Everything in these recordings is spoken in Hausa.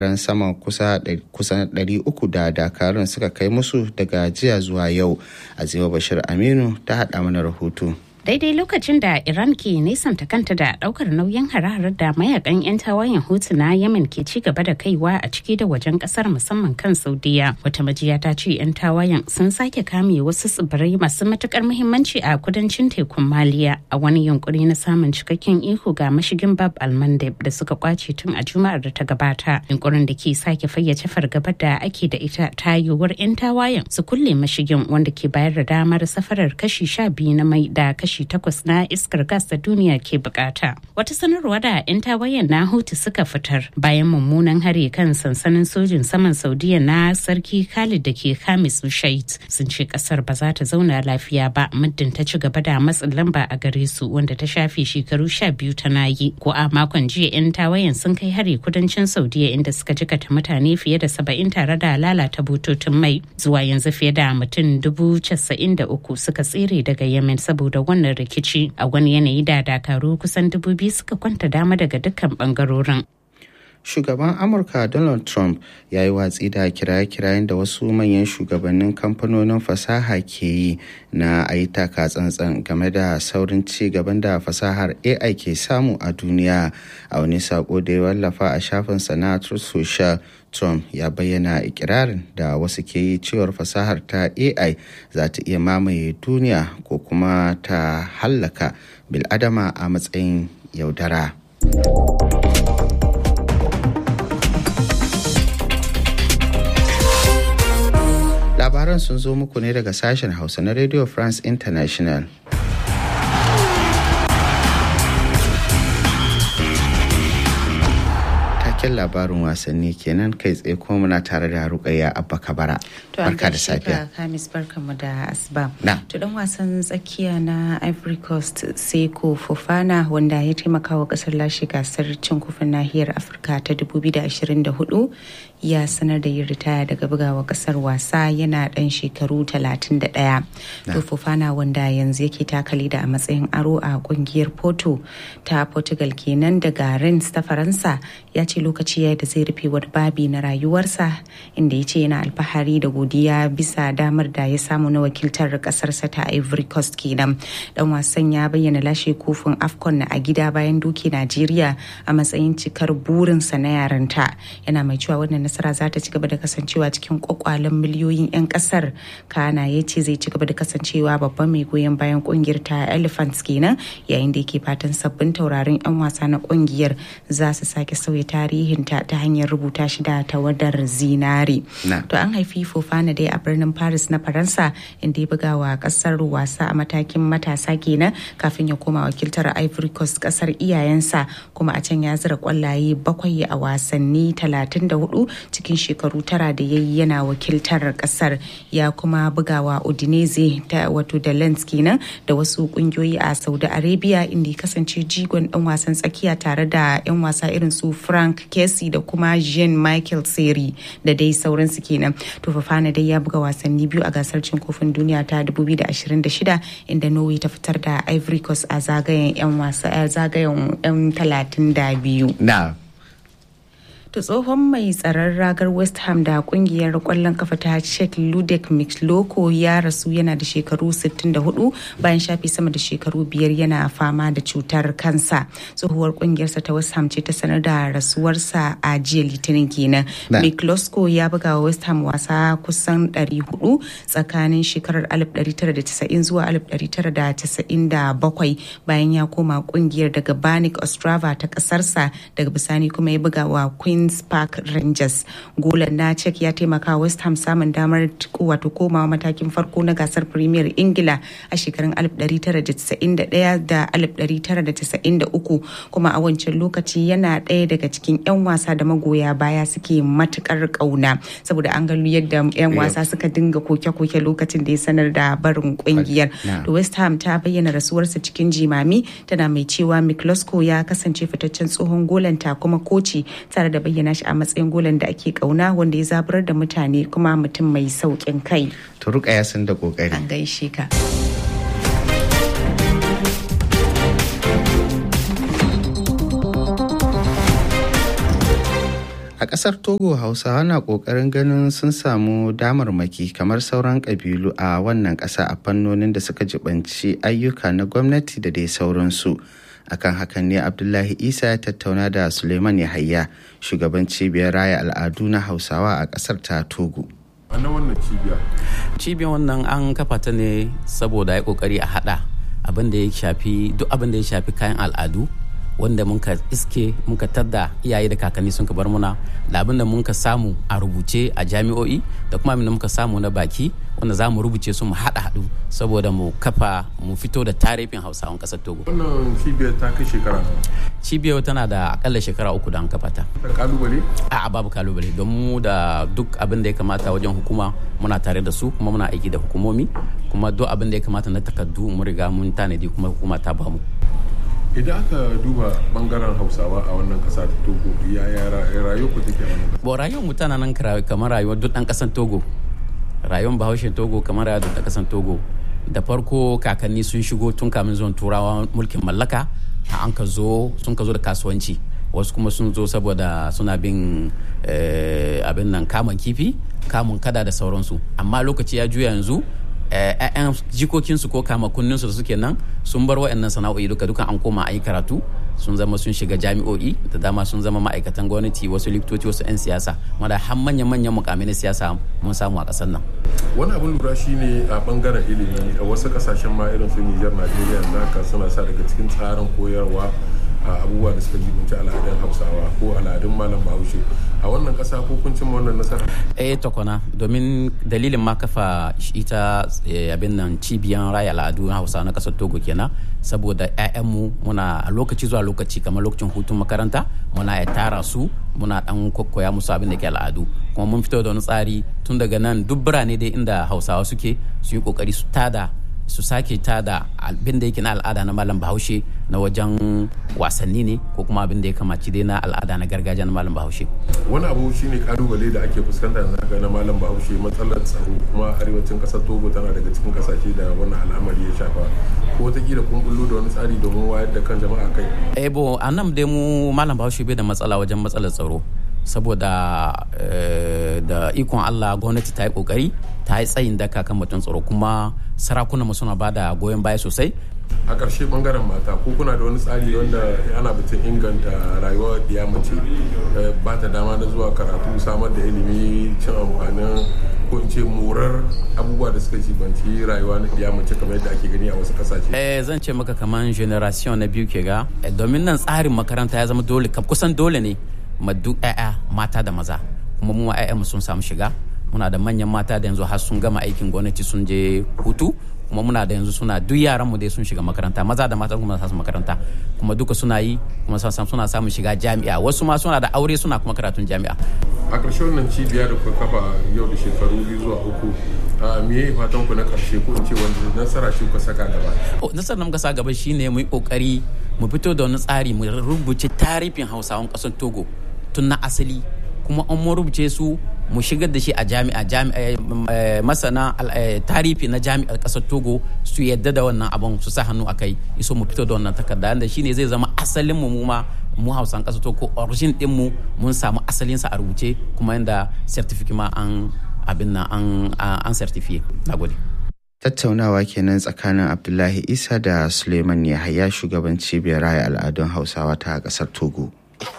ran sama kusa kusan 300 da dakarun suka kai musu daga jiya zuwa yau azima bashir aminu ta haɗa mana rahoto daidai lokacin da iran ke nesanta kanta da daukar nauyin hare da mayakan 'yan tawayen hutu na yemen ke ci gaba da kaiwa a ciki da wajen kasar musamman kan saudiya wata majiya ta ce 'yan tawayen sun sake kame wasu tsibirai masu matukar muhimmanci a kudancin tekun maliya a wani yunkuri na samun cikakken iko ga mashigin bab almandeb da suka kwace tun a juma'ar da ta gabata yunkurin da ke sake fayyace fargabar da ake da ita ta yiwuwar 'yan tawayen su kulle mashigin wanda ke bayar da damar safarar kashi sha biyu na mai da kashi kashi takwas na iskar gas da duniya ke bukata. Wata sanarwa da 'yan tawayen na Houthi suka fitar bayan mummunan hari kan sansanin sojin saman Saudiya na sarki Khalid da ke Khamis Shait sun ce kasar ba za ta zauna lafiya ba muddin ta ci gaba da matsin lamba a gare su wanda ta shafe shekaru sha biyu tana yi. Ko a makon jiya 'yan tawayen sun kai hari kudancin Saudiya inda suka jikata mutane fiye da saba'in tare da lalata bututun mai zuwa yanzu fiye da mutum dubu casa'in da uku suka tsere daga Yemen saboda wannan wannan rikici a wani yanayi da dakaru kusan dubu biyu suka kwanta dama daga dukkan bangarorin. shugaban amurka donald trump ya yi watsi da kiraye-kirayen da wasu manyan shugabannin kamfanonin fasaha ke yi na a yi taka tsantsan game da saurin ci gaban da fasahar ai ke samu a duniya a wani sako da ya wallafa a shafinsa na truth social trump ya bayyana ikirarin da wasu ke yi cewar fasahar ta ai za ta iya mamaye duniya ko kuma ta hallaka biladama a matsayin yaudara. labaran sun zo muku ne daga sashen hausa na radio france international taken labarin wasanni kenan kai tsaye kuma muna tare da rukayya abba kabara barka da safiya kamis barka mu da asuba na to dan wasan tsakiya na ivory coast seko fofana wanda ya taimaka wa kasar lashe gasar cin kofin nahiyar afirka ta 2024 ya sanar da yin ritaya daga bugawa kasar wasa yana dan shekaru 31 to fofana wanda yanzu yake takali da a matsayin aro a kungiyar porto ta portugal kenan daga rennes ta faransa ya ce lokaci ya da zai rufe wani babi na rayuwarsa inda ya ce yana alfahari da godiya bisa damar da ya samu na wakiltar kasarsa ta ivory coast kenan dan wasan ya bayyana lashe kofin afcon a gida bayan doki najeriya a matsayin cikar burinsa na yaranta yana mai cewa wannan nasara za ta ci gaba da kasancewa cikin kwakwalen miliyoyin 'yan kasar kana ya ce zai ci gaba da kasancewa babban mai goyon bayan kungiyar ta elephants kenan yayin da yake fatan sabbin taurarin 'yan wasa na kungiyar za su sake sauya tarihinta ta hanyar rubuta shi da tawadar zinari to an haifi fofana dai a birnin paris na faransa inda ya buga wa kasar wasa a matakin matasa kenan kafin ya koma wakiltar ivory coast kasar iyayensa kuma a can ya zira kwallaye bakwai a wasanni 34 cikin shekaru tara da ya yi yana wakiltar kasar ya kuma bugawa udinese ta wato da lens kenan da wasu kungiyoyi a saudi arabia inda ya kasance jigon dan wasan tsakiya tare da 'yan wasa irin su frank kesi da kuma jean michael seri da dai sauransu kenan to fafana dai ya buga wasanni biyu a gasar cin kofin duniya ta 2026 inda norway ta fitar da ivory coast a zagayen 'yan wasa zagayen 'yan 32 na to tsohon mai tsaron ragar west ham da kungiyar kwallon kafa ta czech ludek mixloko ya rasu yana da shekaru 64 bayan shafi sama da shekaru biyar yana fama da cutar kansa tsohuwar kungiyarsa ta west ham ce ta sanar da rasuwarsa a jiya litinin kenan mixloko ya buga wa west ham wasa kusan 400 tsakanin shekarar 1990 zuwa 1997 bayan ya koma kungiyar daga banik ostrava ta kasarsa daga bisani kuma ya buga wa queen Queen's Park Rangers. Golan na Czech ya taimaka West Ham samun damar wato komawa matakin farko na gasar Premier Ingila a shekarun 1991 da 1993 kuma a wancan lokaci yana ɗaya daga cikin 'yan wasa da magoya baya suke matukar ƙauna saboda an gano yadda 'yan wasa suka dinga koke-koke lokacin da ya sanar da barin kungiyar. To West Ham ta bayyana rasuwarsa cikin jimami tana mai cewa Miklosko ya kasance fitaccen tsohon golanta kuma koci tare da bayyana shi a matsayin golan da ake kauna wanda ya zaburar da mutane kuma mutum mai saukin kai. Turuka ya san da kokari. An gaishe ka. A ƙasar Togo Hausawa na ƙoƙarin ganin sun samu damarmaki kamar sauran ƙabilu a wannan ƙasa a fannonin da suka jibanci ayyuka na gwamnati da dai sauransu. Akan hakan ne Abdullahi Isa ya tattauna da Suleiman Yahaya, shugaban cibiyar raya al'adu na Hausawa a ƙasar ta Togo. na wannan cibiya cibiyar wannan an kafa ta ne saboda ya kokari a hada abin da ya shafi duk abin da ya shafi kayan al'adu wanda muka iske muka tadda iyaye da kakanni sun ka bar muna da abin da muka samu a rubuce a jami'o'i da kuma abin da muka samu na baki wanda za mu rubuce su mu haɗa haɗu saboda mu kafa mu fito da tarihin hausawan ƙasar togo wannan cibiyar ta kai shekara cibiyar tana da akalla shekara uku da an kafa ta kalubale a babu kalubale don mu da duk abin da ya kamata wajen hukuma muna tare da su kuma muna aiki da hukumomi kuma duk abin da ya kamata na takardu mun riga mun tanadi kuma hukuma ta bamu idan aka duba bangaren hausawa a wannan kasa ta togo yaya rayuwar ku take a wannan bo rayuwar mu tana nan kamar rayuwar duk dan kasan togo rayuwar bahaushe togo kamar rayuwar duk dan kasan togo da farko kakanni sun shigo tun kamin zuwan turawa mulkin mallaka an ka zo sun ka zo da kasuwanci wasu kuma sun zo saboda suna bin abin nan kamun kifi kamun kada da sauransu amma lokaci ya juya yanzu 'ya'yan jikokinsu ko kama kunninsu da suke nan sun bar wa'annan sana'o'i duka duka an koma a yi karatu sun zama sun shiga jami'o'i da dama sun zama ma'aikatan gwamnati wasu likitoci wasu 'yan siyasa mada har manyan manyan mukamai na siyasa mun samu a ƙasar nan wani abin lura shine a bangaren ilimi a wasu kasashen ma irin su Nijar Najeriya haka suna sa daga cikin tsarin koyarwa a abubuwa da suka jibinci al'adun hausawa ko al'adun malam bahaushe a wannan kasa ko kun cimma wannan nasara eh tokona domin dalilin ma kafa ita abin nan cibiyan raya al'adu na hausa na kasar togo kenan saboda 'ya'yanmu muna a lokaci zuwa lokaci kamar lokacin hutun makaranta muna ya tara su muna dan kokkoya musu abin da ke al'adu kuma mun fito da wani tsari tun daga nan duk birane dai inda hausawa suke su yi kokari su tada su sake ta da abin da yake na al'ada na malam bahaushe na wajen wasanni ne ko kuma abin da ya kamaci dai na al'ada na gargajiya na malam bahaushe wani abu shine kalubale da ake fuskanta yanzu haka na malam bahaushe matsalar tsaro kuma arewacin kasar togo tana daga cikin kasashe da wannan al'amari ya shafa ko wataƙila kun bullo da wani tsari domin wayar da kan jama'a kai eh bo a nan dai mu malam bahaushe bai da matsala wajen matsalar tsaro saboda da ikon Allah gwamnati ta yi kokari ta yi tsayin daka kan batun tsaro kuma sarakunan mu suna bada goyon baya sosai a ƙarshe bangaren mata ko kuna da wani tsari wanda ana batun inganta rayuwar ya mace ba ta dama na zuwa karatu samar da ilimi cin amfanin ko in ce morar abubuwa da suka jibanci rayuwa na ya mace kamar yadda ake gani a wasu kasashe eh zan ce maka kamar generation na biyu ke ga domin nan tsarin makaranta ya zama dole kusan dole ne ma duk 'ya'ya mata da maza kuma mu mu sun samu shiga muna da manyan mata da yanzu har sun gama aikin gwamnati sun je hutu kuma muna da yanzu suna duk yaran mu dai sun shiga makaranta maza da mata kuma su makaranta kuma duka suna yi kuma suna samun shiga jami'a wasu ma suna da aure suna kuma karatun jami'a a ƙarshe wannan cibiya da kuka kafa yau da shekaru biyu zuwa uku me ya fatan ku na ƙarshe ko in ce wanda nasara ce kuka saka gaba nasarar da muka sa gaba shine mu yi kokari mu fito da wani tsari mu rubuce tarihin hausawan ƙasar togo tun na asali kuma an mu rubuce su mu shigar da shi a jami'a masana tarihi na jami'ar kasar togo su yadda da wannan abun su sa hannu a kai iso mu fito da wannan takarda da shine zai zama asalin mu ma mu hausan kasar togo origin din mu mun samu asalin sa a rubuce kuma yanda certificate ma an abin nan an an certificate nagode tattaunawa kenan tsakanin abdullahi isa da suleiman yahaya shugaban cibiyar raya al'adun hausawa ta kasar togo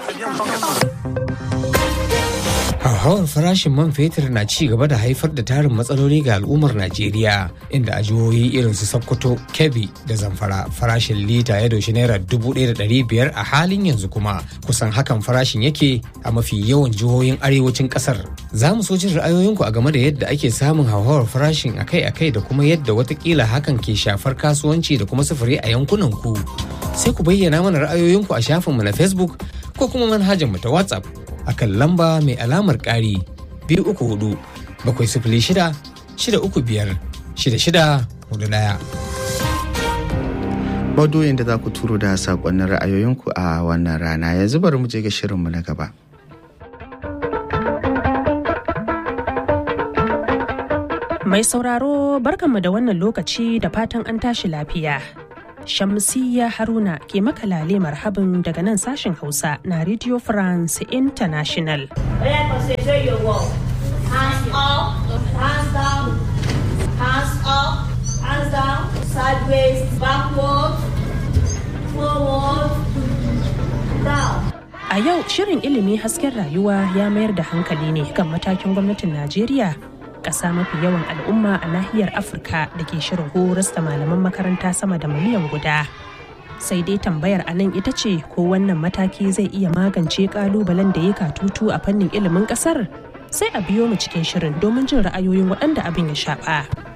hauhawar farashin man fetur na ci gaba da haifar da tarin matsaloli ga al'ummar najeriya inda a jihohi irin su sokoto kebbi da zamfara farashin lita ya doshi naira dubu ɗaya da ɗari biyar a halin yanzu kuma kusan hakan farashin yake a mafi yawan jihohin arewacin ƙasar za mu so jin ra'ayoyinku a game da yadda ake samun hauhawar farashin akai-akai da kuma yadda watakila hakan ke shafar kasuwanci da kuma sufuri a yankunan ku sai ku bayyana mana ra'ayoyinku a shafinmu na facebook ko kuma manhajar mu ta whatsapp akan lamba mai alamar ƙari biyu uku hudu bakwai sifili shida shida uku biyar shida shida hudu ɗaya. Maudu'in da za ku turo da saƙonnin ra'ayoyinku a wannan rana yanzu bari mu je ga shirinmu na gaba. Mai sauraro barkanmu da wannan lokaci da fatan an tashi lafiya. Shamsiyya Haruna ke makalale marhabin daga nan sashen Hausa na Radio France International. Hands up, hands down, hands up, hands down, sideways, backward, forward, down. A yau shirin ilimi hasken rayuwa ya mayar da hankali ne kan matakin gwamnatin Najeriya ƙasa mafi yawan al'umma a nahiyar Afirka da ke shirin horas da malaman makaranta sama da miliyan guda. Sai dai tambayar a nan ita ce ko wannan mataki zai iya magance ƙalubalen da ya katutu a fannin ilimin ƙasar? Sai a biyo mu cikin shirin domin jin ra'ayoyin waɗanda abin ya shaɓa.